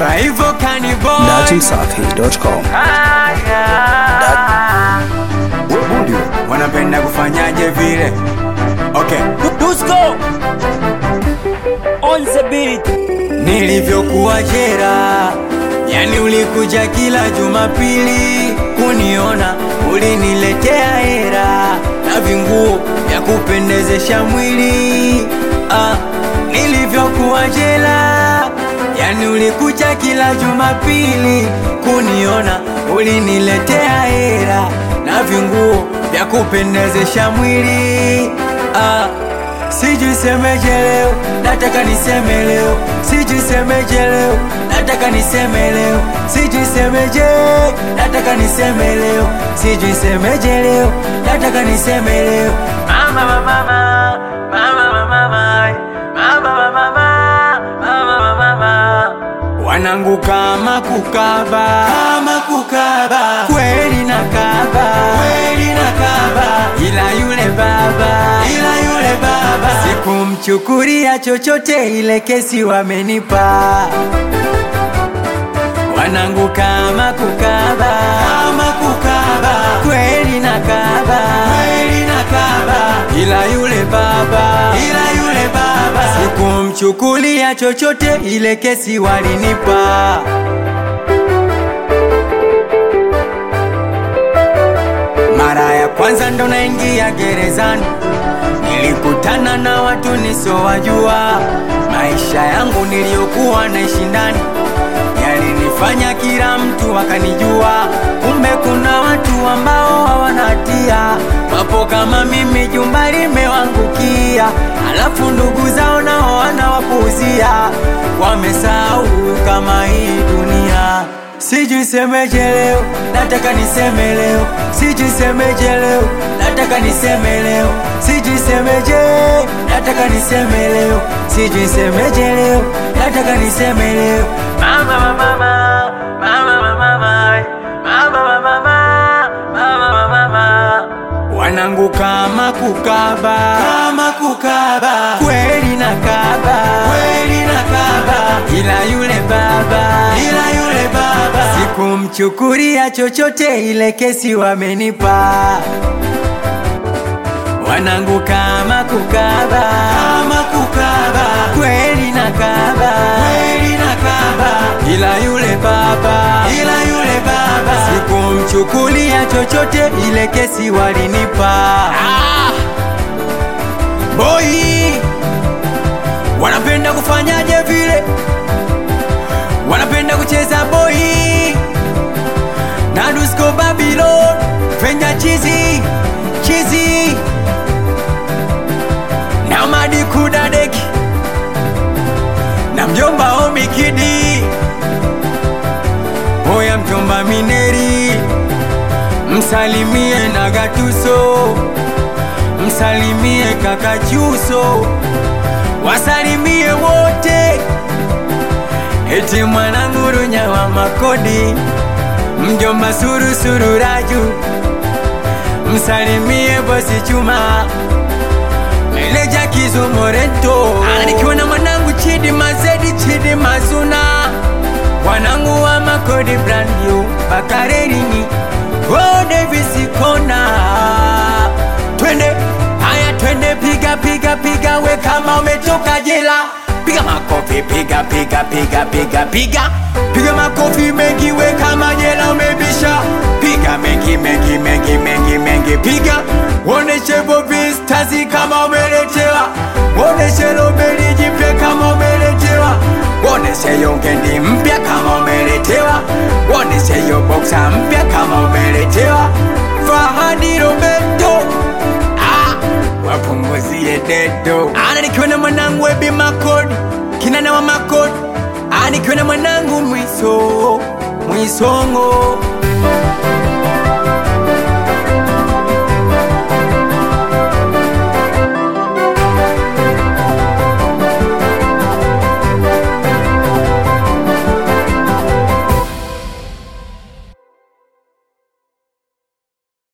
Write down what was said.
Kwa hivyo kaniboy datimsafi.com. wanapenda kufanyaje vile okay Dusko on the beat. nilivyokuwa jera yani ulikuja kila jumapili kuniona uliniletea hera na vinguo vya kupendezesha mwili ah, nilivyokuwa jela yani ulikuja kila jumapili kuniona uliniletea hera na vinguo vya kupendezesha mwili ah, Sijui semeje leo, nataka niseme leo. Sijui semeje leo, nataka niseme leo. Sijui semeje, nataka niseme leo. Sijui semeje leo, nataka niseme leo. Mama mama mama, mama mama mama, mama mama mama, mama mama. Wanangu kama kukaba, kama kukaba, kweli nakaba, kweli nakaba, ila yule baba, ila yule baba, sikumchukulia chochote, ile kesi wamenipa. Wanangu kama kukaba, kama kukaba, kweli nakaba, kweli nakaba, ila yule baba, ila yule baba, sikumchukulia chochote, ile kesi walinipa. Mara ya kwanza ndo naingia gerezani, nilikutana na watu nisowajua. Maisha yangu niliyokuwa naishi ndani yalinifanya kila mtu akanijua. Kumbe kuna watu ambao hawana hatia, wapo kama mimi, jumba limewangukia, alafu ndugu zao nao wanawapuuzia. Wamesahau kama hii dunia Sijui semeje leo, nataka niseme leo. Sijui semeje leo, nataka niseme leo. Sijui semeje, nataka niseme leo. Sijui semeje leo, nataka niseme leo. Mama mama mama, mama mama mama, mama mama mama, mama mama. Wanangu kama kukaba, kama kukaba, kweli nakaba, kweli nakaba, ila yule baba, ila yule baba, sikumchukulia chochote, ile kesi wamenipa. Wanangu kama kukaba, kama kukaba, kweli nakaba, kweli nakaba, ila yule baba, ila yule baba, sikumchukulia chochote, ile kesi walinipa. Ah! Boy, wanapenda kufanyaje vile, wanapenda kucheza boy na Dusko Babylon, Fenya chizi chizi na Madi Kudadeki na mjomba Omikidi, oya mjomba Mineri, msalimie na Gatuso, msalimie kaka Chuso, wasalimie wote, eti mwanangu Runya wa Makodi, mjomba Surusuru Raju, msalimie bosi Chuma Meneja Kizo Morento Nikiwa na mwanangu Chidi Mazedi Chidi Mazuna Wanangu wa Makodi brand new Bakarerini Oh Davis Kona Twende Haya twende piga piga piga we kama umetoka jela Piga makofi piga piga piga piga piga Piga makofi mengi we kama jela umebisha Piga mengi mengi mengi mengi mengi piga Woneshe Bobby Stars kama umeletewa Woneshe Robeli jipya kama umeletewa Woneshe Yongendi mpya kama umeletewa Woneshe yo boxer mpya kama umeletewa Fahadi Roberto ah, wapunguzie dedo ana nikiwa na mwanangu Ebi Makodi kinana wa Makodi ah, nikiwa na mwanangu Mwiso Mwisongo